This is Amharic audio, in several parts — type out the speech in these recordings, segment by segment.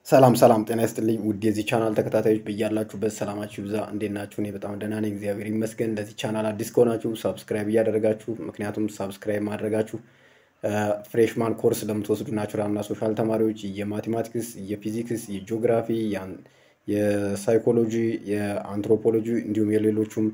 ሰላም ሰላም ጤና ይስጥልኝ ውድ የዚህ ቻናል ተከታታዮች በያላችሁበት ሰላማችሁ ይብዛ። እንዴት ናችሁ? እኔ በጣም ደህና ነኝ፣ እግዚአብሔር ይመስገን። ለዚህ ቻናል አዲስ ከሆናችሁ ሳብስክራይብ እያደረጋችሁ ምክንያቱም ሳብስክራይብ ማድረጋችሁ ፍሬሽማን ኮርስ ለምትወስዱ ናቹራል እና ሶሻል ተማሪዎች የማቴማቲክስ፣ የፊዚክስ፣ የጂኦግራፊ፣ የሳይኮሎጂ፣ የአንትሮፖሎጂ እንዲሁም የሌሎቹም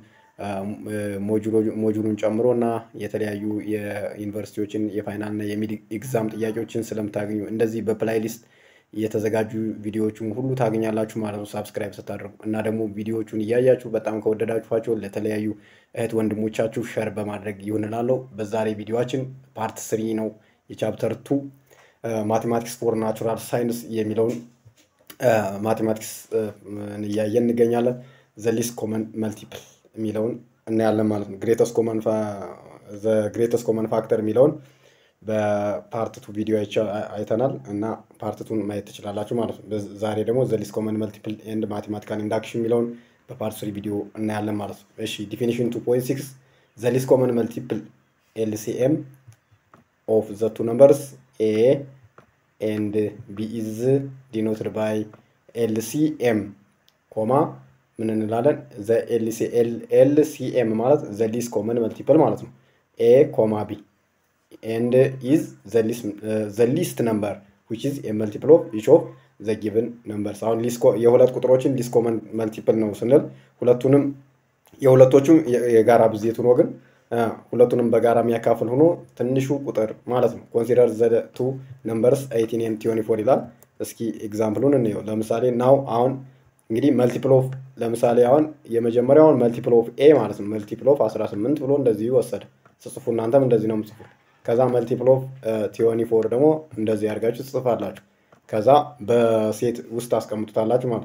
ሞጁሉን ጨምሮ እና የተለያዩ የዩኒቨርሲቲዎችን የፋይናል እና የሚድ ኤግዛም ጥያቄዎችን ስለምታገኙ እንደዚህ በፕላይሊስት የተዘጋጁ ቪዲዮዎችን ሁሉ ታገኛላችሁ ማለት ነው፣ ሳብስክራይብ ስታደርጉ እና ደግሞ ቪዲዮዎቹን እያያችሁ በጣም ከወደዳችኋቸው ለተለያዩ እህት ወንድሞቻችሁ ሸር በማድረግ ይሆንላለሁ። በዛሬ ቪዲዮችን ፓርት ስሪ ነው የቻፕተር ቱ ማቴማቲክስ ፎር ናቹራል ሳይንስ የሚለውን ማቴማቲክስ እያየን እንገኛለን። ዘሊስ ኮመን መልቲፕል የሚለውን እናያለን ማለት ነው። ግሬተስ ኮመን ግሬተስ ኮመን ፋክተር የሚለውን በፓርት ቱ ቪዲዮ አይተናል እና ፓርት ቱን ማየት ትችላላችሁ ማለት ነው። ዛሬ ደግሞ ዘሊስ ኮመን መልቲፕል ኤንድ ማቴማቲካል ኢንዳክሽን የሚለውን በፓርት ስሪ ቪዲዮ እናያለን ማለት ነው። እሺ ዲፊኒሽን ቱ ፖይንት ሲክስ ዘሊስ ኮመን መልቲፕል ኤልሲኤም ኦፍ ዘ ቱ ነምበርስ ኤ ኤንድ ቢ ኢዝ ዲኖትድ ባይ ኤልሲኤም ኮማ ምን እንላለን? ኤልሲኤም ማለት ዘሊስ ኮመን መልቲፕል ማለት ነው። ኤ ኮማ ቢ ኤንድ ኢዝ ዘ ሊስት ነምበር ዊች ኢዝ ኤ መልቲፕል ኦፍ ኢች ኦፍ ዘ ጊቭን ነምበርስ። አሁን የሁለት ቁጥሮችን ሊስት ኮመን መልቲፕል ነው ስንል ሁለቱንም የሁለቶቹም የጋራ ብዜት ሆኖ ግን ሁለቱንም በጋራ የሚያካፍል ሆኖ ትንሹ ቁጥር ማለት ነው። ኮንሲደር ዘ ቱ ነምበርስ ኤይቲን ኤንድ ትዌንቲ ፎር ይላል። እስኪ ኤግዛምፕሉን እንየው። ለምሳሌ ናው አሁን እንግዲህ መልቲፕል ኦፍ ለምሳሌ አሁን የመጀመሪያውን መልቲፕል ኦፍ ኤ ማለት ነው መልቲፕል ኦፍ 18 ብሎ እንደዚህ ወሰደ። ስጽፉ እናንተም እንደዚህ ነው የምጽፉ። ከዛ መልቲፕል ኦፍ ቲዮኒ ፎር ደግሞ እንደዚህ አድርጋችሁ ትጽፋላችሁ። ከዛ በሴት ውስጥ አስቀምጡታላችሁ ማለት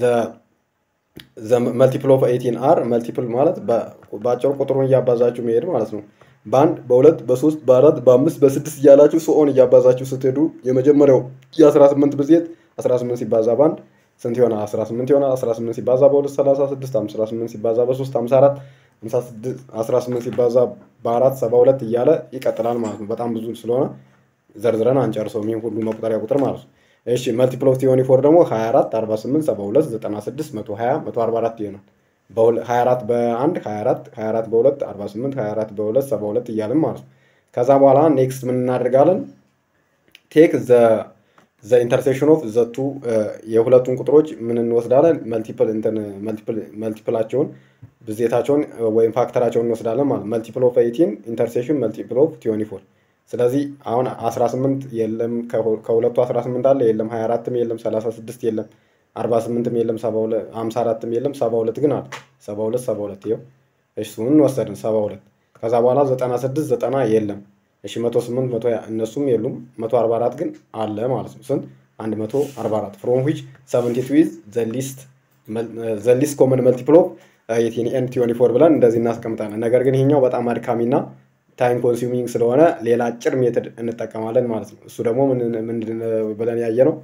መልቲፕል ኦፍ ኤይቲን አር መልቲፕል ማለት በአጭሩ ቁጥሩን እያባዛችሁ መሄድ ማለት ነው። በአንድ በሁለት በሶስት በአራት በአምስት በስድስት እያላችሁ ሶኦን እያባዛችሁ ስትሄዱ የመጀመሪያው የ18 ብዜት 18 ሲባዛ በአንድ ስንት ይሆናል? 18 ይሆናል። 18 ሲባዛ በሁለት 36 18 ሲባዛ በሶስት 54 18 ሲባዛ በአራት 72 እያለ ይቀጥላል ማለት ነው። በጣም ብዙ ስለሆነ ዘርዝረን አንጨርሰውም ይህን ሁሉ መቁጠሪያ ቁጥር ማለት ነው። እሺ መልቲፕል ኦፍ ቲዮኒ ፎር ደግሞ 24 48 72 96 120 144 ይሆናል። 24 በአንድ 24 24 በሁለት 48 24 በሁለት 72 እያልን ማለት ነው። ከዛ በኋላ ኔክስት ምን እናደርጋለን? ቴክ ዘ ዘ ኢንተርሴክሽን ኦፍ ዘቱ የሁለቱን ቁጥሮች ምን እንወስዳለን? መልቲፕል እንትን መልቲፕላቸውን ብዜታቸውን ወይም ፋክተራቸውን እንወስዳለን ማለት መልቲፕል ኦፍ ኤይቲን ኢንተርሴክሽን መልቲፕል ኦፍ ቲዮኒ ፎር። ስለዚህ አሁን 18 የለም ከሁለቱ 18 አለ የለም 24ም የለም 36 የለም 48ም የለም 54ም የለም 72 ግን አለ 72 72 ይኸው እሱን እንወሰድን 72 ከዛ በኋላ 96 90 የለም እሺ 108 100 እነሱም የሉም 144 ግን አለ ማለት ነው። ስንት 144 ፍሮም ዊች 72 ኢዝ ዘ ሊስት ዘ ሊስት ኮመን መልቲፕል ኦፍ ኤይቲን ኤንድ ትዌንቲ ፎር ብለን እንደዚህ እናስቀምጣለን። ነገር ግን ይሄኛው በጣም አድካሚና ታይም ኮንሱሚንግ ስለሆነ ሌላ አጭር ሜትድ እንጠቀማለን ማለት ነው። እሱ ደግሞ ምንድን ብለን ያየ ነው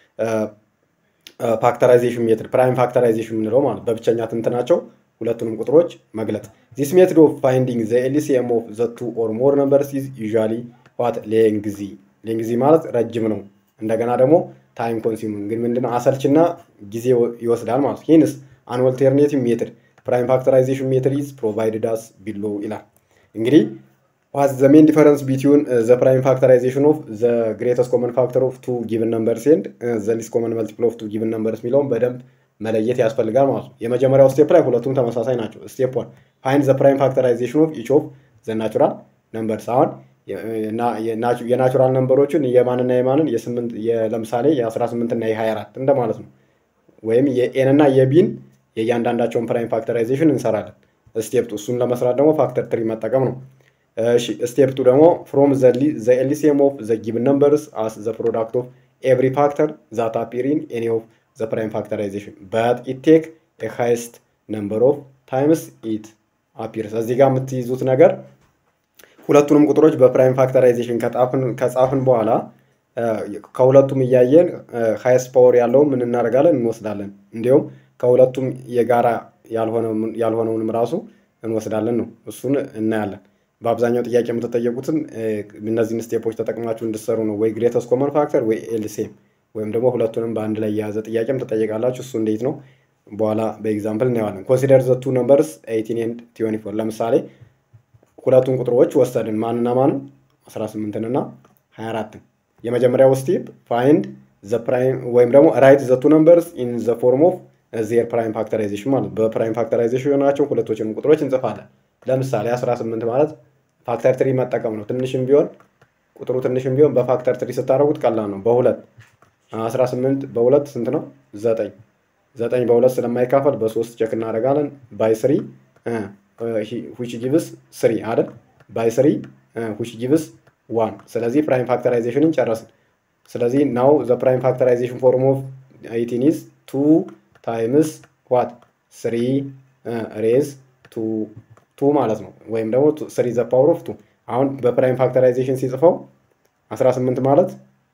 ፋክተራይዜሽን ሜትድ ፕራይም ፋክተራይዜሽን የምንለው ማለት በብቸኛ ትንትናቸው ሁለቱንም ቁጥሮች መግለጥ። ዚስ ሜትድ ኦፍ ፋይንዲንግ ዘ ኤልሲኤም ኦፍ ዘ ቱ ኦር ሞር ነምበርስ ኢዝ ዩዥዋሊ ዋት ሌንግዚ። ሌንግዚ ማለት ረጅም ነው። እንደገና ደግሞ ታይም ኮንሱሚንግ ግን ምንድነው አሰልችና ጊዜ ይወስዳል ማለት ነው። ይህንስ አን ኦልተርኔቲቭ ሜትድ ፕራይም ፋክተራይዜሽን ሜትድ ኢዝ ፕሮቫይድድ አስ ቢሎ ይላል። እንግዲህ ዋት ዘ ሜን ዲፈረንስ ቢትዊን ዘ ፕራይም ፋክተራይዜሽን ኦፍ ዘ ግሬተስት ኮመን ፋክተር ኦፍ ቱ ጊቭን ነምበርስ ኤንድ ዘ ሊስት ኮመን መልቲፕል ኦፍ ቱ ጊቭን ነምበርስ የሚለውን በደንብ መለየት ያስፈልጋል ማለት ነው። የመጀመሪያው ስቴፕ ላይ ሁለቱም ተመሳሳይ ናቸው። ስቴፕ ዋን ፋይንድ ዘ ፕራይም ፋክተራይዜሽን ኦፍ ኢች ኦፍ ዘ ናቹራል ነምበርስ። አሁን የናቹራል ነምበሮችን የማንና የማንን ለምሳሌ የ18 እና የ24 እንደማለት ነው። ወይም የኤን እና የቢን የእያንዳንዳቸውን ፕራይም ፋክተራይዜሽን እንሰራለን። ስቴፕ ቱ እሱን ለመስራት ደግሞ ፋክተር ትሪ መጠቀም ነው። እሺ ስቴፕ ቱ ደግሞ ፍሮም ዘ ኤልሲኤም ኦፍ ዘ ጊቭን ነምበርስ አስ ዘ ፕሮዳክት ኦፍ ኤቭሪ ፋክተር ዛት አፒር ኢን ኤኒ ኦፍ ዘ ፕራይም ፋክተራይዜሽን በት ኢት ቴክ ኤ ሃይስት ነምበር ኦፍ ታይምስ ኢት አፒርስ። እዚህ ጋር የምትይዙት ነገር ሁለቱንም ቁጥሮች በፕራይም ፋክተራይዜሽን ከጻፍን በኋላ ከሁለቱም እያየን ሃይስት ፓወር ያለውን ምን እናደርጋለን እንወስዳለን። እንዲሁም ከሁለቱም የጋራ ያልሆነውንም ራሱ እንወስዳለን ነው። እሱን እናያለን። በአብዛኛው ጥያቄ የምትጠየቁትን እነዚህን ስቴፖች ተጠቅማችሁ እንድሰሩ ነው። ወይ ግሬተስት ኮመን ፋክተር ወይ ኤልሲኤም ወይም ደግሞ ሁለቱንም በአንድ ላይ የያዘ ጥያቄም ትጠየቃላችሁ። እሱ እንዴት ነው በኋላ በኤግዛምፕል እናየዋለን። ኮንሲደር ዘ ቱ ነምበርስ ኤይቲን ኤንድ ትዌንቲ ፎር ለምሳሌ ሁለቱን ቁጥሮች ወሰድን ማንና ማንን 18 እና 24 የመጀመሪያው ስቴፕ ፋይንድ ዘ ፕራይም ወይም ደግሞ ራይት ዘ ቱ ነምበርስ ኢን ዘ ፎርም ኦፍ ዜር ፕራይም ፋክተራይዜሽን ማለት በፕራይም ፋክተራይዜሽን ናቸው ሁለቶችንም ቁጥሮች እንጽፋለን። ለምሳሌ 18 ማለት ፋክተር ትሪ መጠቀም ነው። ትንሽም ቢሆን ቁጥሩ ትንሽም ቢሆን በፋክተር ትሪ ስታደርጉት ቀላል ነው። በሁለት 18 በሁለት ስንት ነው? ዘጠኝ ዘጠኝ በሁለት ስለማይካፈል በሶስት ቼክ እናደርጋለን። ባይ ስሪ ዊች ጊቭስ ስሪ አይደል? ባይ ስሪ ዊች ጊቭስ ዋን። ስለዚህ ፕራይም ፋክተራይዜሽንን ጨረስን። ስለዚህ ናው ዘ ፕራይም ፋክተራይዜሽን ፎርም ኦፍ ኤይቲን ኢዝ ቱ ታይምስ ዋት ስሪ ሬዝ ቱ ቱ ማለት ነው። ወይም ደግሞ ስሪ ዘ ፓወር ኦፍ ቱ። አሁን በፕራይም ፋክተራይዜሽን ሲጽፈው 18 ማለት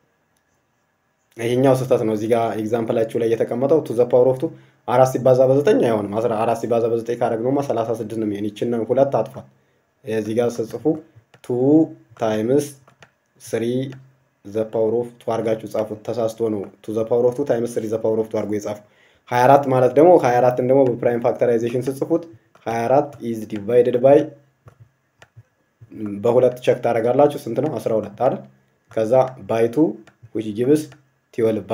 ይሄኛው ስህተት ነው። እዚህ ጋር ኤግዛምፕላችሁ ላይ የተቀመጠው ቱ ዘ ፓወር ኦፍ ቱ አራት ሲባዛ በዘጠኝ አይሆንም። አራት ሲባዛ በዘጠኝ ካደረግነውማ ሰላሳ ስድስት ነው የሚሆን። ይችን ሁለት አጥፋት። እዚህ ጋር ስጽፉ ቱ ታይምስ ስሪ ዘ ፓወር ኦፍ ቱ አድርጋችሁ ጻፉት። ተሳስቶ ነው ቱ ዘ ፓወር ኦፍ ቱ ታይምስ ስሪ ዘ ፓወር ኦፍ ቱ አድርጎ የጻፉ 24 ማለት ደግሞ 24ን ደግሞ በፕራይም ፋክተራይዜሽን ስጽፉት 24 ኢዝ ዲቫይድድ ባይ በሁለት ቸክ ታደርጋላችሁ። ስንት ነው? 12 አይደል? ከዛ ባይቱ ዊች ጊቭስ ትዌልቭ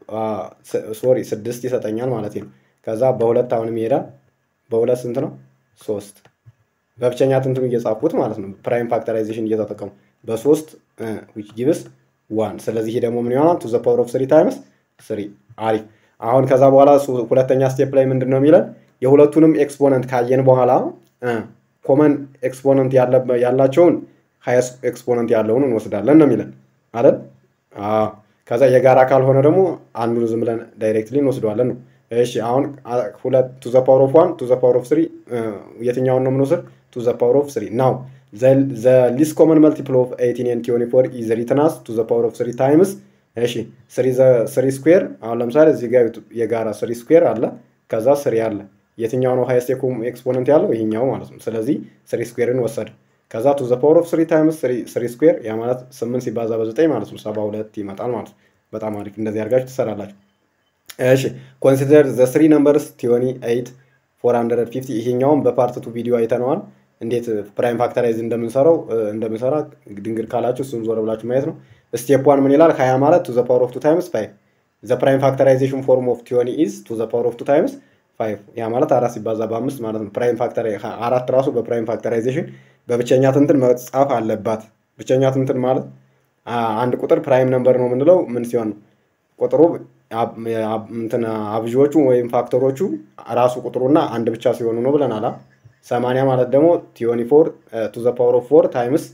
ሶሪ ስድስት ይሰጠኛል ማለት ነው። ከዛ በሁለት አሁንም ይሄዳል። በሁለት ስንት ነው? ሶስት በብቸኛ ትንትኑ እየጻፍኩት ማለት ነው። ፕራይም ፋክተራይዜሽን እየተጠቀሙ በሶስት ዊች ጊቭስ ዋን። ስለዚህ ይሄ ደግሞ ምን ይሆናል? ቱ ዘ ፓወር ኦፍ ስሪ ታይምስ ስሪ። አሪፍ። አሁን ከዛ በኋላ ሁለተኛ ስቴፕ ላይ ምንድን ነው የሚለን? የሁለቱንም ኤክስፖነንት ካየን በኋላ ኮመን ኤክስፖነንት ያላቸውን ሀይስ ኤክስፖነንት ያለውን እንወስዳለን ነው የሚለን አይደል? ከዛ የጋራ ካልሆነ ደግሞ አንዱን ዝም ብለን ዳይሬክትሊ እንወስደዋለን ነው። እሺ አሁን ሁለት ቱ ዘ ፓወር ኦፍ ዋን ቱ ዘ ፓወር ኦፍ ስሪ የትኛውን ነው የምንወስድ? ቱ ዘ ፓወር ኦፍ ስሪ ናው ዘ ሊስ ኮመን መልቲፕል ኦፍ ኤይቲን ኤንድ ትዌንቲ ፎር ኢዝ ሪትን አስ ቱ ዘ ፓወር ኦፍ ስሪ ታይምስ እሺ ስሪ ስኩዌር አሁን ለምሳሌ እዚህ ጋር የጋራ ስሪ ስኩዌር አለ፣ ከዛ ስሪ አለ። የትኛው ነው ሃይስት ኤክስፖነንት ያለው? ይሄኛው ማለት ነው። ስለዚህ ስሪ ስኩዌርን ወሰድ ከዛ ቱ ዘ ፓወር ኦፍ ስሪ ታይምስ ስሪ ስኩዌር ያ ማለት ስምንት ሲባዛ በዘጠኝ ማለት ነው ሰባ ሁለት ይመጣል ማለት ነው። በጣም አሪፍ። እንደዚህ አድርጋችሁ ትሰራላችሁ። እሺ ኮንሲደር ዘ ስሪ ነምበርስ ቲዮኒ ኤይት ፎር ሀንድረድ ፊፍቲ ይሄኛውም በፓርት ቱ ቪዲዮ አይተነዋል። እንዴት ፕራይም ፋክተራይዝ እንደምንሰራው እንደምንሰራ ድንግር ካላችሁ እሱን ዞር ብላችሁ ማየት ነው። ስቴፕ ዋን ምን ይላል? ሀያ ማለት ቱ ዘ ፓወር ኦፍ ቱ ታይምስ ፋይቭ ዘ ፕራይም ፋክተራይዜሽን ፎርም ኦፍ ቲዮኒ ኢዝ ቱ ዘ ፓወር ኦፍ ቱ ታይምስ ፋይቭ ያ ማለት አራት ሲባዛ በአምስት ማለት ነው። ፕራይም ፋክተር አራት ራሱ በፕራይም ፋክተራይዜሽን በብቸኛ ትንትን መጻፍ አለባት። ብቸኛ ትንትን ማለት አንድ ቁጥር ፕራይም ነምበር ነው የምንለው ምን ሲሆን ነው? ቁጥሩ እንትን አብዢዎቹ ወይም ፋክተሮቹ ራሱ ቁጥሩና አንድ ብቻ ሲሆኑ ነው ብለናል። ሰማንያ ማለት ደግሞ ቲዮኒ ፎር ቱ ዘ ፓወር ኦፍ ፎር ታይምስ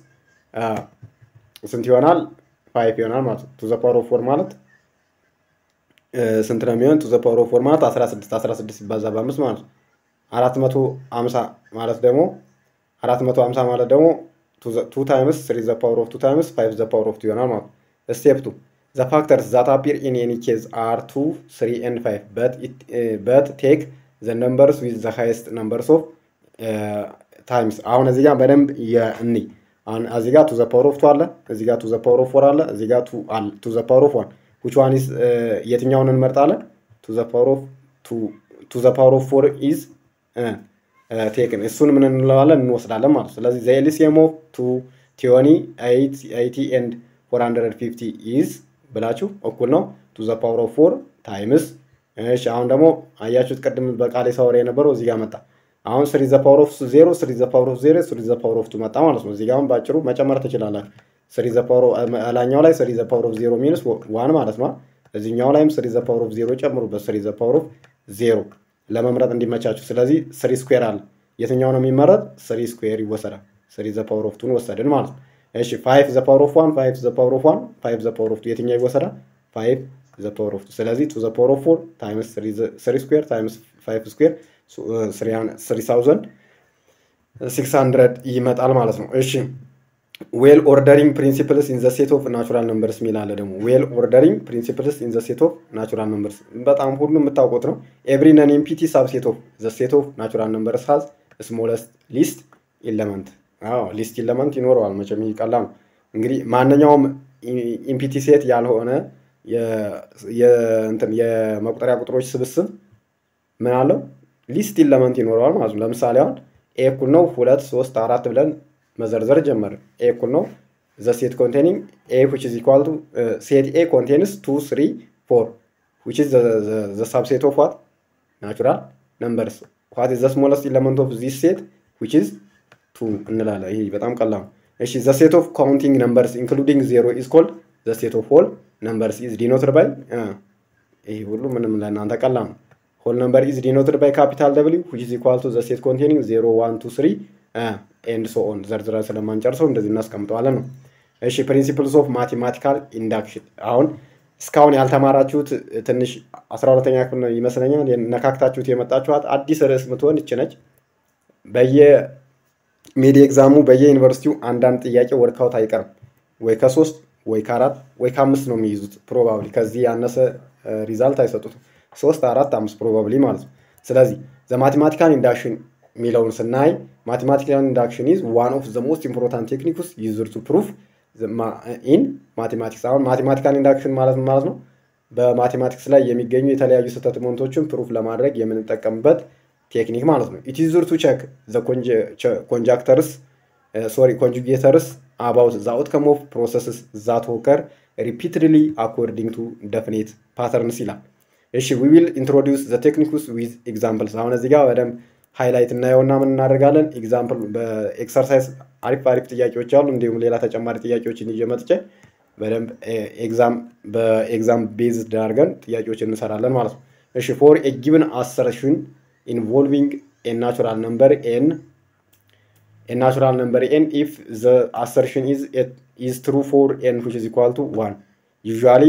ስንት ይሆናል? ፋይቭ ይሆናል ማለት ነው። ቱ ዘ ፓወር ኦፍ ፎር ማለት ስንት ነው የሚሆን? ቱ ዘ ፓወር ኦፍ ፎር ማለት 16 16 ሲባዛ በአምስት ማለት ነው። 450 ማለት ደግሞ 450 ማለት ደግሞ ቱ ታይምስ ስሪ ዘ ፓወር ኦፍ ቱ ታይምስ ፋይቭ ዘ ፓወር ኦፍ ቱ ይሆናል ማለት ነው። ስቴፕ ቱ ዘ ፋክተርስ ዛት አፒር ኢን ኤኒ ኬዝ አር ቱ ስሪ ኤንድ ፋይቭ በት ቴክ ዘ ነምበርስ ዊዝ ዘ ሃይስት ነምበርስ ኦፍ ታይምስ። አሁን እዚህ ጋር በደንብ የእኒ አሁን እዚህ ጋር ቱ ዘ ፓወር ኦፍ ቱ አለ፣ እዚህ ጋር ቱ ዘ ፓወር ኦፍ ፎር አለ፣ እዚህ ጋር ቱ ዘ ፓወር ኦፍ ዋን ዊች ዋን ኢዝ የትኛውን እንመርጣለን? ቱ ዘ ፓወር ኦፍ ቱ ዘ ፓወር ኦፍ ፎር ኢዝ ቴክን እሱን ምን እንለዋለን እንወስዳለን ማለት ነው። ስለዚህ ዘ ኤልሲኤም ኦፍ ቱ ቲዮኒ ኤይቲ ኤንድ ፎር ሀንድረድ ፊፍቲ ኢዝ ብላችሁ እኩል ነው ቱ ዘ ፓወር ኦፍ ፎር ታይምስ። እሺ አሁን ደግሞ አያችሁት ቅድም በቃሌ ሳወራ የነበረው እዚህ ጋር መጣ። አሁን ስሪ ዘ ፓወር ኦፍ ዜሮ ስሪ ዘ ፓወር ኦፍ ዜሮ ስሪ ዘ ፓወር ኦፍ ቱ መጣ ማለት ነው። እዚህ ጋር አሁን በአጭሩ መጨመር ትችላላችሁ። ስሪ ዘ ፓወር ላኛው ላይ ስሪ ዘ ፓወር ኦፍ ዜሮ ሚንስ ዋን ማለት ነው። እዚህኛው ላይም ስሪ ዘ ፓወር ኦፍ ዜሮ ጨምሩበት። ስሪ ዘ ፓወር ኦፍ ዜሮ ለመምረጥ እንዲመቻችሁ። ስለዚህ ስሪ ስኩዌር አለ። የትኛው ነው የሚመረጥ? ስሪ ስኩዌር ይወሰዳል። ስሪ ዘ ፓወር ኦፍ ቱን ወሰድን ማለት ነው። እሺ ፋይቭ ዘ ፓወር ኦፍ ዋን ፋይቭ ዘ ፓወር ኦፍ ዋን ፋይቭ ዘ ፓወር ኦፍ ቱ የትኛው ይወሰዳል? ፋይቭ ዘ ፓወር ኦፍ ቱ። ስለዚህ ቱ ዘ ፓወር ኦፍ ፎር ታይምስ ስሪ ስኩዌር ታይምስ ፋይቭ ስኩዌር ስሪ ሳውዘንድ ሲክስ ሀንድረድ ይመጣል ማለት ነው። እሺ ዌል ኦርደሪንግ ፕሪንሲፕልስ ኢን ዘ ሴት ኦፍ ናቹራል ነምበርስ የሚል አለ ደግሞ ዌል ኦርደሪንግ ፕሪንሲፕልስ ኢን ዘ ሴት ኦፍ ናቹራል ነምበርስ በጣም ሁሉ የምታውቁት ነው። ኤቭሪ ነን ኢምፒቲ ሳብ ሴት ኦፍ ዘ ሴት ኦፍ ናቹራል ነምበርስ ሃዝ ስሞለስት ሊስት ኢለመንት። አዎ ሊስት ኢለመንት ይኖረዋል። መቼም ይህ ቀላል ነው። እንግዲህ ማንኛውም ኢምፒቲ ሴት ያልሆነ የመቁጠሪያ ቁጥሮች ስብስብ ምን አለው ሊስት ኢለመንት ይኖረዋል ማለት ነው። ለምሳሌ አሁን ኤ እኩል ነው ሁለት ሶስት አራት ብለን መዘርዘር ጀመርን። ኤ እኩል ነው ዘ ሴት ኮንቴኒንግ ኤ ዊች ኢዝ ኢኳል ቱ ሴት ኤ ኮንቴንስ ቱ ስሪ ፎር ዊች ኢዝ ዘ ሳብሴት ኦፍ ዋት ናቹራል ነምበርስ ዋት ኢዝ ዘ ስሞለስት ኢለመንት ኦፍ ዚስ ሴት ዊች ኢዝ ቱ እንላለን። ይሄ በጣም ቀላል ነው። እሺ ዘ ሴት ኦፍ ካውንቲንግ ነምበርስ ኢንክሉዲንግ ዜሮ ኢዝ ኮልድ ዘ ሴት ኦፍ ሆል ነምበርስ ኢዝ ዲኖትድ ባይ ይሄ ሁሉ ምንም ለእናንተ ቀላል ነው። ሆል ነምበር ኢዝ ዲኖትድ ባይ ካፒታል ደብሊው ዊች ኢዝ ኢኳል ቱ ዘ ሴት ኮንቴኒንግ ዜሮ ዋን ቱ ስሪ ኤንድ ሶ ኦን ዘርዝረን ስለማንጨርሰው እንደዚህ እናስቀምጠዋለን ነው። እሺ ፕሪንሲፕልስ ኦፍ ማቴማቲካል ኢንዳክሽን አሁን እስካሁን ያልተማራችሁት ትንሽ አስራ ሁለተኛ ክፍል ነው ይመስለኛል ነካክታችሁት የመጣችኋት አዲስ ርዕስ ምትሆን ይች ነች። በየሜዲ ኤግዛሙ በየዩኒቨርሲቲው አንዳንድ ጥያቄ ወርካውት አይቀርም። ወይ ከሶስት ወይ ከአራት ወይ ከአምስት ነው የሚይዙት ፕሮባብሊ ከዚህ ያነሰ ሪዛልት አይሰጡትም። ሶስት አራት አምስት ፕሮባብሊ ማለት ነው። ስለዚህ ዘ ማቴማቲካል ኢንዳክሽን የሚለውን ስናይ ማቴማቲካል ኢንዳክሽን ኢዝ ዋን ኦፍ ዘ ሞስት ኢምፖርታንት ቴክኒክስ ዩዝድ ቱ ፕሩፍ ኢን ማቴማቲክስ። አሁን ማቴማቲካል ኢንዳክሽን ማለት ማለት ነው በማቴማቲክስ ላይ የሚገኙ የተለያዩ ስህተት ሞንቶችን ፕሩፍ ለማድረግ የምንጠቀምበት ቴክኒክ ማለት ነው። ኢት ዩዝድ ቱ ቸክ ዘ ኮንጃክተርስ ሶሪ ኮንጁጌተርስ አባውት ዘ አውትከም ኦፍ ፕሮሰስስ ዛት ኦከር ሪፒትድሊ አኮርዲንግ ቱ ደፍኔት ፓተርንስ ይላል። እሺ ዊ ዊል ኢንትሮዲውስ ዘ ቴክኒክስ ዊዝ ኤግዛምፕልስ። አሁን እዚህ ጋር በደንብ ሃይላይት እናየውና ምን እናደርጋለን? ኤግዛምፕል በኤክሰርሳይዝ አሪፍ አሪፍ ጥያቄዎች አሉ። እንዲሁም ሌላ ተጨማሪ ጥያቄዎችን ይዤ መጥቼ በደንብ ኤግዛም በኤግዛም ቤዝድ አድርገን ጥያቄዎችን እንሰራለን ማለት ነው። እሺ ፎር ኤ ጊቭን አሰርሽን ኢንቮልቪንግ ኤ ናቹራል ነምበር ኤን ኤ ናቹራል ነምበር ኤን ኢፍ ዘ አሰርሽን ኢዝ ኢዝ ትሩ ፎር ኤን ዊች ኢዝ ኢኳል ቱ ዋን ዩዥዋሊ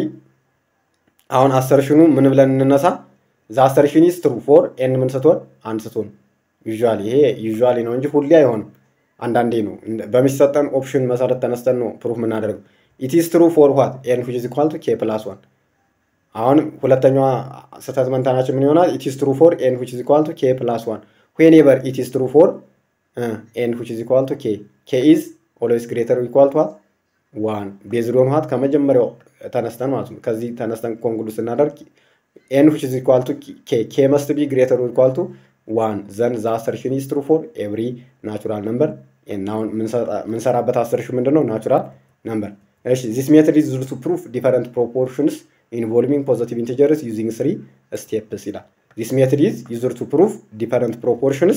አሁን አሰርሽኑ ምን ብለን እንነሳ? ዘ አሰርሽን ኢዝ ትሩ ፎር ኤን ምን ስትሆን አንድ ስትሆን ዩዥዋሊ ይሄ ዩዥዋሊ ነው እንጂ ሁሌ አይሆንም። አንዳንዴ ነው በሚሰጠን ኦፕሽን መሰረት ተነስተን ነው ፕሩፍ የምናደርገው። ኢት ኢዝ ትሩ ፎር ዋት ኤን ዊች ኢዝ ኢኳል ቱ ኬ ፕላስ ዋን። አሁን ሁለተኛዋ ስህተት መንታናችን ምን ይሆናል? ኢት ኢዝ ትሩ ፎር ኤን ዊች ኢዝ ኢኳል ቱ ኬ ፕላስ ዋን ዌኔቨር ኢት ኢዝ ትሩ ፎር ኤን ዊች ኢዝ ኢኳል ቱ ኬ ኬ ኢዝ ኦልዌይስ ግሬተር ኢኳል ቱ ዋት ዋን ቤዝድ ኦን ዋት ከመጀመሪያው ተነስተን ማለት ነው። ከዚህ ተነስተን ኮንክሉድ ስናደርግ ኤን ዊች ኢዝ ኢኳል ቱ ኬ ኬ መስት ቢ ግሬተር ኢኳል ቱ ዋን ዘን ዘ አሰርሽን ኢዝ ትሩ ፎር ኤቭሪ ናቹራል ነምበር ኤን። አሁን የምንሰራበት አሰርሽን ምንድን ነው? ናቹራል ነምበር። እሺ ዚስ ሜትድ ኢዝ ዩዝድ ቱ ፕሩፍ ዲፈረንት ፕሮፖርሽንስ ኢንቮልቪንግ ፖዘቲቭ ኢንቲጀርስ ዩዚንግ ስሪ ስቴፕስ ይላል። ዚስ ሜትድ ኢዝ ዩዝድ ቱ ፕሩፍ ዲፈረንት ፕሮፖርሽንስ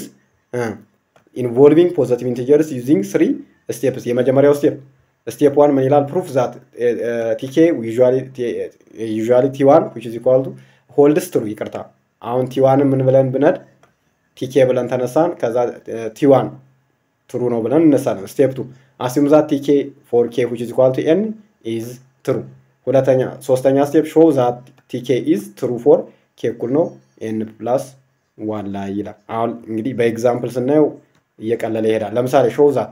ኢንቮልቪንግ ፖዘቲቭ ኢንቲጀርስ ዩዚንግ ስሪ ስቴፕስ። የመጀመሪያው ስቴፕ ስቴፕ ዋን ምን ይላል? ፕሩፍ ዛት ቲኬ ዩዥዋሊ ቲ ዋን ዊች ኢዝ ኢኳል ቱ ሆልድስ ትሩ። ይቅርታ አሁን ቲ ዋንን ምን ብለን ብነድ ቲኬ ብለን ተነሳን። ከዛ ቲ ዋን ትሩ ነው ብለን እነሳለን። ስቴፕ ቱ አሲም ዛት ቲኬ ፎር ኬ ዊች ኢዝ ኢኳል ቱ ኤን ኢዝ ትሩ። ሁለተኛ ሶስተኛ ስቴፕ ሾው ዛት ቲኬ ኢዝ ትሩ ፎር ኬ እኩል ነው ኤን ፕላስ ዋን ላይ ይላል። አሁን እንግዲህ በኤግዛምፕል ስናየው እየቀለለ ይሄዳል። ለምሳሌ ሾው ዛት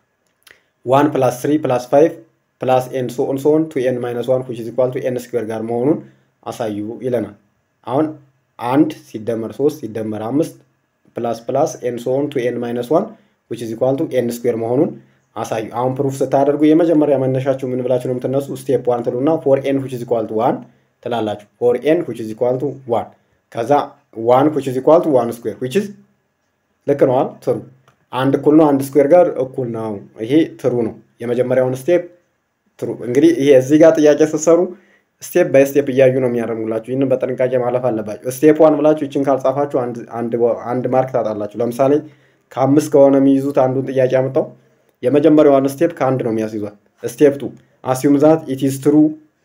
ዋን ፕላስ ስሪ ፕላስ ፋይቭ ፕላስ ኤን ሶ ኦን ሶ ኦን ቱ ኤን ማይነስ ዋን ዊች ኢዝ ኢኳል ቱ ኤን ስኩዌር ጋር መሆኑን አሳዩ ይለናል። አሁን አንድ ሲደመር ሶስት ሲደመር አምስት ፕላስ ፕላስ ኤን ሶ ኦን ቱ ኤን ማይነስ ዋን ዊች ኢዝ ኢኳል ቱ ኤን ስኩዌር መሆኑን አሳዩ። አሁን ፕሩፍ ስታደርጉ የመጀመሪያ መነሻችሁ ምን ብላችሁ ነው የምትነሱ? ስቴፕ ዋን ትሉና ፎር ኤን ዊች ኢዝ ኢኳል ቱ ዋን ትላላችሁ። ፎር ኤን ዊች ኢዝ ኢኳል ቱ ዋን ከዛ ዋን ዊች ኢዝ ኢኳል ቱ ዋን ስኩዌር ዊች ኢዝ ልክ ነዋል ትሩ አንድ እኩል ነው አንድ ስኩዌር ጋር እኩል ነው። ይሄ ትሩ ነው። የመጀመሪያውን ስቴፕ ትሩ። እንግዲህ ይሄ እዚህ ጋር ጥያቄ ስትሰሩ ስቴፕ ባይ ስቴፕ እያዩ ነው የሚያደርጉላችሁ። ይህንን በጥንቃቄ ማለፍ አለባችሁ። ስቴፕ ዋን ብላችሁ ይችን ካልጻፋችሁ አንድ ማርክ ታጣላችሁ። ለምሳሌ ከአምስት ከሆነ የሚይዙት አንዱን ጥያቄ አምጠው የመጀመሪያዋን ስቴፕ ከአንድ ነው የሚያስይዟል። ስቴፕ ቱ አሲዩም ዛት ኢት ኢዝ ትሩ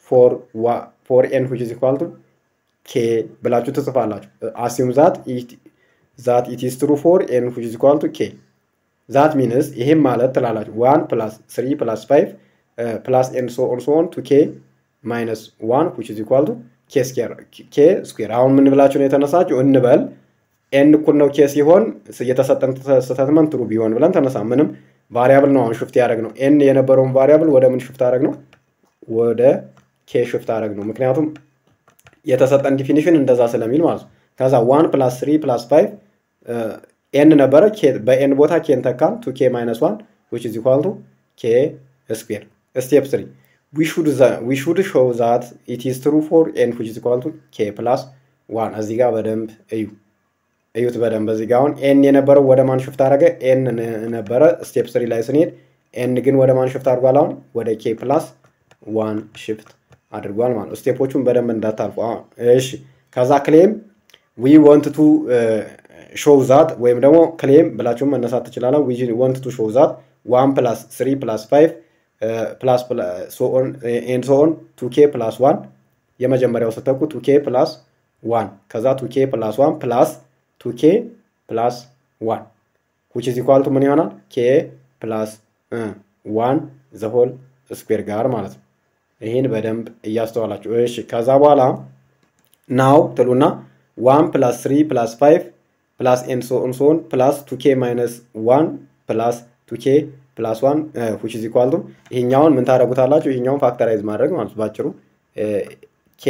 ፎር ኤን ዊች ኢዝ ኢኳል ቱ ኬ ብላችሁ ትጽፋላችሁ። አሲዩም ዛት ዛት ኢት ኢዝ ትሩ ፎር ኤን ዊች ኢዝ ኢኳል ቱ ኬ ዛት ሚንስ ይሄም ማለት ትላላችሁ ዋን ፕላስ ስሪ ፕላስ ፋይቭ ፕላስ ኤን ሶ ኦን ሶ ኦን ቱ ኬ ማይነስ ዋን ዊች ኢዝ ኢኳል ቱ ኬ ስኩዌር ኬ ስኩዌር። አሁን ምን ብላችሁ ነው የተነሳችሁ? እንበል ኤን እኩል ነው ኬ ሲሆን የተሰጠን ስቴትመንት ትሩ ቢሆን ብለን ተነሳ። ምንም ቫሪያብል ነው አሁን ሽፍት ያደረግ ነው። ኤን የነበረውን ቫሪያብል ወደ ምን ሽፍት አደረግ ነው? ወደ ኬ ሽፍት አደረግ ነው። ምክንያቱም የተሰጠን ዲፊኒሽን እንደዛ ስለሚል ማለት ነው። ከዛ ዋን ፕላስ ስሪ ፕላስ ፋይቭ ኤን ነበረ በኤን ቦታ ኬን ተካን ቱ ኬ ማይነስ ዋን ዊች ኢዝ ኢኳል ቱ ኬ ስኩዌር። ስቴፕ ስሪ ዊ ሹድ ሾው ዛት ኢት ኢዝ ትሩ ፎር ኤን ዊች ኢዝ ኢኳል ቱ ኬ ፕላስ ዋን። እዚህ ጋር በደንብ እዩ እዩት በደንብ እዚህ ጋር አሁን ኤን የነበረው ወደ ማን ሽፍት አደረገ? ኤን ነበረ ስቴፕ ስሪ ላይ ስንሄድ ኤን ግን ወደ ማን ሽፍት አድርጓል? አሁን ወደ ኬ ፕላስ ዋን ሽፍት አድርጓል ማለት ነው። ስቴፖቹን በደንብ እንዳታልፉ። እሺ ከዛ ክሌም ዊ ወንት ቱ ሾው ዛት ወይም ደግሞ ክሌም ብላችሁም መነሳት ትችላለ። ዊ ወንት ቱ ሾው ዛት ዋን ፕላስ ስሪ ፕላስ ፋይቭ ፕላስ ኤንድ ሶን ቱ ኬ ፕላስ ዋን የመጀመሪያው ስተኩ ቱ ኬ ፕላስ ዋን ከዛ ቱ ኬ ፕላስ ዋን ፕላስ ቱ ኬ ፕላስ ዋን ዊች ኢዝ ኢኳል ቱ ምን ይሆናል? ኬ ፕላስ ዋን ዘሆል ስኩዌር ጋር ማለት ነው። ይህን በደንብ እያስተዋላችሁ እሺ። ከዛ በኋላ ናው ትሉና ዋን ፕላስ ስሪ ፕላስ ፋይቭ ፕላስ ኤን ሶን ሶን ፕላስ ቱ ኬ ማይነስ ዋን ፕላስ ቱ ኬ ፕላስ ዋን ዊች ኢዝ ኢኳል ቱ ይሄኛውን ምን ታደርጉታላችሁ? ይሄኛውን ፋክተራይዝ ማድረግ ማለት ባጭሩ ኬ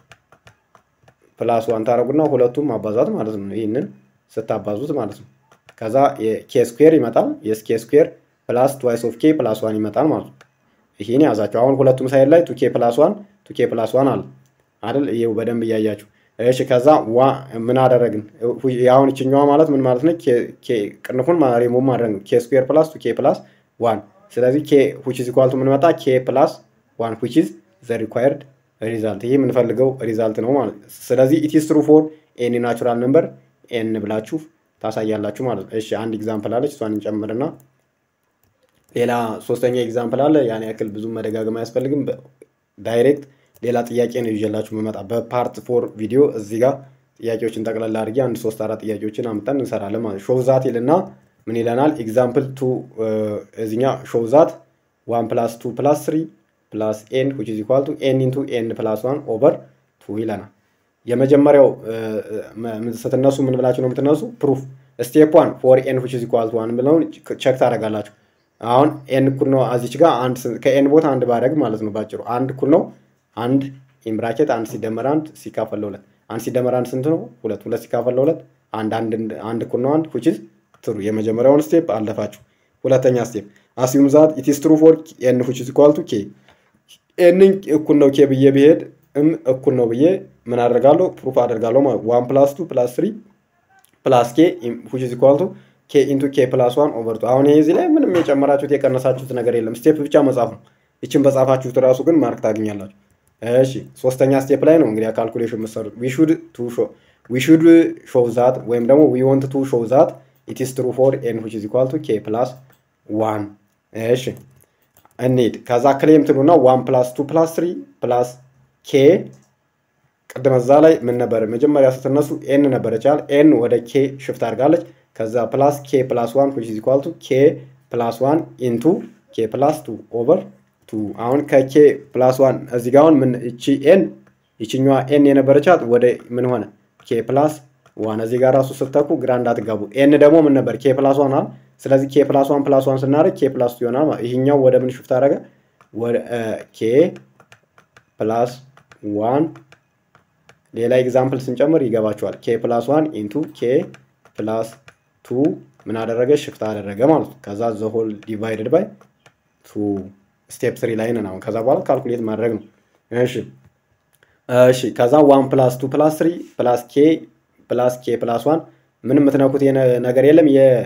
ፕላስ ዋን ታደረጉና ሁለቱም ማባዛት ማለት ነው። ይህንን ስታባዙት ማለት ነው። ከዛ ኬ ስኩዌር ይመጣል። የስ ኬ ስኩዌር ፕላስ ትዋይስ ኦፍ ኬ ፕላስ ዋን ይመጣል ማለት ነው። ይህን ያዛቸው። አሁን ሁለቱም ሳይድ ላይ ቱኬ ፕላስ ዋን ቱኬ ፕላስ ዋን አለ አይደል? ይኸው በደንብ እያያችሁ እሺ። ከዛ ዋ ምን አደረግን? አሁን ይችኛዋ ማለት ምን ማለት ነው? ቅንፉን ሪሙቭ ማድረግ ነው። ኬ ስኩዌር ፕላስ ቱኬ ፕላስ ዋን። ስለዚህ ኬ ዊች ኢዝ ኢኳል ቱ ምን መጣ? ኬ ፕላስ ዋን ዊች ኢዝ ዘ ሪኳየርድ ሪዛልት። ይህ የምንፈልገው ሪዛልት ነው ማለት ነው። ስለዚህ ኢትስ ትሩ ፎር ኤኒ ናቹራል ነምበር ኤን ብላችሁ ታሳያላችሁ ማለት ነው። እሺ አንድ ኤግዛምፕል አለች፣ እሷን እንጨምርና ሌላ ሶስተኛ ኤግዛምፕል አለ። ያን ያክል ብዙም መደጋገም አያስፈልግም። ዳይሬክት ሌላ ጥያቄ ነው ይዤላችሁ መመጣ በፓርት ፎር ቪዲዮ እዚህ ጋር ጥያቄዎችን ጠቅላላ አድርጌ አንድ ሶስት አራት ጥያቄዎችን አምጠን እንሰራለን ማለት ሾው ዛት ይልና ምን ይለናል? ኤግዛምፕል ቱ እዚኛ ሾው ዛት ዋን ፕላስ ቱ ፕላስ ስሪ ፕላስ ኤን ዊች ኢዝ ኢኳል ቱ ኤን ኢንቱ ኤን ፕላስ ዋን ኦቨር ቱ ይለናል። የመጀመሪያው ስትነሱ ምን ብላችሁ ነው የምትነሱ? ፕሩፍ ስቴፕ ዋን ፎር ኤን ዊች ኢዝ ኢኳል ቱ ዋን ብለውን ቸክ ታደርጋላችሁ። አሁን ኤን እኩል ነው እዚች ጋር አንድ ከኤን ቦታ አንድ ባደርግ ማለት ነው ባጭሩ አንድ እኩል ነው አንድ ኢምብራኬት አንድ ሲደመር አንድ ሲካፈል ለሁለት አንድ ሲደመር አንድ ስንት ነው? ሁለት ሁለት ሲካፈል ለሁለት አንድ አንድ እኩል ነው አንድ ዊች ኢዝ ትሩ። የመጀመሪያውን ስቴፕ አለፋችሁ። ሁለተኛ ስቴፕ አስዩም ዛት ኢት ኢዝ ትሩ ፎር ኤን ዊች ኢዝ ኢኳል ቱ ኬ ኤንን እኩል ነው ኬ ብዬ ብሄድ እም እኩል ነው ብዬ ምን አደርጋለሁ? ፕሩፍ አደርጋለሁ ማለት ዋን ፕላስ ቱ ፕላስ ስሪ ፕላስ ኬ ዊች ኢዝ ኢኳል ቱ ኬ ኢንቱ ኬ ፕላስ ዋን ኦቨር ቱ። አሁን ይሄ እዚህ ላይ ምንም የጨመራችሁት የቀነሳችሁት ነገር የለም። ስቴፕ ብቻ መጻፍ ነው። ይችን በጻፋችሁት ራሱ ግን ማርክ ታገኛላችሁ። እሺ ሶስተኛ ስቴፕ ላይ ነው እንግዲህ ካልኩሌሽን የምትሰሩት። ዊ ሹድ ቱ ሾ ዊ ሹድ ሾው ዛት ወይም ደግሞ ዊ ወንት ቱ ሾው ዛት ኢት ኢዝ ትሩ ፎር ኤን ዊች ኢዝ ኢኳል ቱ ኬ ፕላስ ዋን። እሺ እንሂድ። ከዛ ክሌም ትሉና ዋን ፕላስ ቱ ፕላስ ስሪ ፕላስ ኬ ቅድመ እዛ ላይ ምን ነበር መጀመሪያ ስትነሱ ኤን ነበረች አይደል? ኤን ወደ ኬ ሽፍት አድርጋለች። ከዛ ፕላስ ኬ ፕላስ ዋን ዊች ኢዝ ኢኳል ቱ ኬ ፕላስ ዋን ኢንቱ ኬ ፕላስ ቱ ኦቨር ቱ። አሁን ከኬ ፕላስ ዋን እዚህ ጋር አሁን ምን እቺ ኤን ይችኛዋ ኤን የነበረቻት ወደ ምን ሆነ ኬ ፕላስ ዋን። እዚህ ጋር ራሱ ስተኩ ግራ እንዳትጋቡ። ኤን ደግሞ ምን ነበር ኬ ፕላስ ዋን አለ። ስለዚህ ኬ ፕላስ ዋን ፕላስ ዋን ስናደርግ ኬ ፕላስ ቱ ይሆናል ማለት ይህኛው ወደ ምን ሽፍት አደረገ? ወደ ኬ ፕላስ ዋን ሌላ ኤግዛምፕል ስንጨምር ይገባቸዋል። ኬ ፕላስ ዋን ኢንቱ ኬ ፕላስ ቱ ምን አደረገ? ሽፍት አደረገ ማለት ነው። ከዛ ዘሆል ዲቫይድድ ባይ ቱ ስቴፕ ስሪ ላይ ነን አሁን። ከዛ በኋላ ካልኩሌት ማድረግ ነው። እሺ እሺ። ከዛ ዋን ፕላስ ቱ ፕላስ ስሪ ፕላስ ኬ ፕላስ ኬ ፕላስ ዋን ምን የምትነኩት ነገር የለም።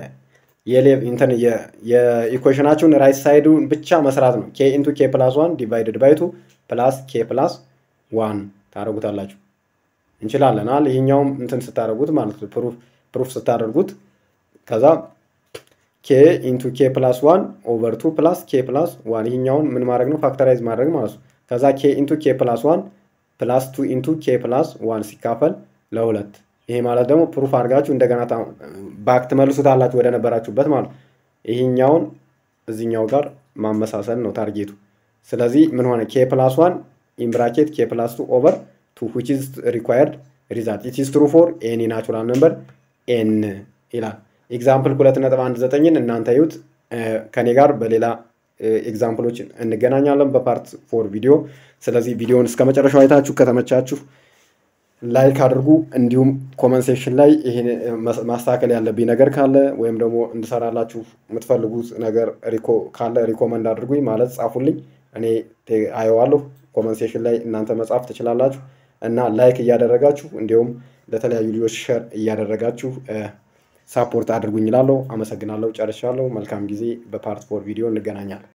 እንትን የኢኩዌሽናችሁን ራይት ሳይዱን ብቻ መስራት ነው። ኬ ኢንቱ ኬ ፕላስ ዋን ዲቫይድድ ባይ ቱ ፕላስ ኬ ፕላስ ዋን ታደርጉታላችሁ። እንችላለን አል ይሄኛውም እንትን ስታደርጉት ማለት ነው ፕሩፍ ፕሩፍ ስታደርጉት ከዛ ኬ ኢንቱ ኬ ፕላስ ዋን ኦቨር ቱ ፕላስ ኬ ፕላስ ዋን ይሄኛውን ምን ማድረግ ነው ፋክተራይዝ ማድረግ ማለት ነው። ከዛ ኬ ኢንቱ ኬ ፕላስ ዋን ፕላስ ቱ ኢንቱ ኬ ፕላስ ዋን ሲካፈል ለሁለት ይሄ ማለት ደግሞ ፕሩፍ አድርጋችሁ እንደገና ባክ ትመልሱታላችሁ ወደ ነበራችሁበት ማለት ነው። ይሄኛውን እዚኛው ጋር ማመሳሰል ነው ታርጌቱ። ስለዚህ ምን ሆነ ኬ ፕላስ ዋን ኢምብራኬት ኬ ፕላስ ቱ ኦቨር ቱ ዊች ኢዝ ሪኳየርድ ሪዛልት ኢት ኢዝ ትሩ ፎር ኤኒ ናቹራል ነምበር ኤን ይላል። ኤግዛምፕል ሁለት ነጥብ አንድ ዘጠኝን እናንተ ዩት ከኔ ጋር በሌላ ኤግዛምፕሎች እንገናኛለን በፓርት ፎር ቪዲዮ። ስለዚህ ቪዲዮውን እስከ መጨረሻው አይታችሁ ከተመቻችሁ ላይክ አድርጉ። እንዲሁም ኮመንት ሴክሽን ላይ ይሄን ማስተካከል ያለብኝ ነገር ካለ ወይም ደግሞ እንድሰራላችሁ የምትፈልጉት ነገር ካለ ሪኮመንድ አድርጉኝ ማለት ጻፉልኝ። እኔ አየዋለሁ። ኮመንት ሴሽን ላይ እናንተ መጻፍ ትችላላችሁ እና ላይክ እያደረጋችሁ እንዲሁም ለተለያዩ ልጆች ሸር እያደረጋችሁ ሳፖርት አድርጉኝ እላለሁ። አመሰግናለሁ። ጨርሻለሁ። መልካም ጊዜ። በፓርት ፎር ቪዲዮ እንገናኛለን።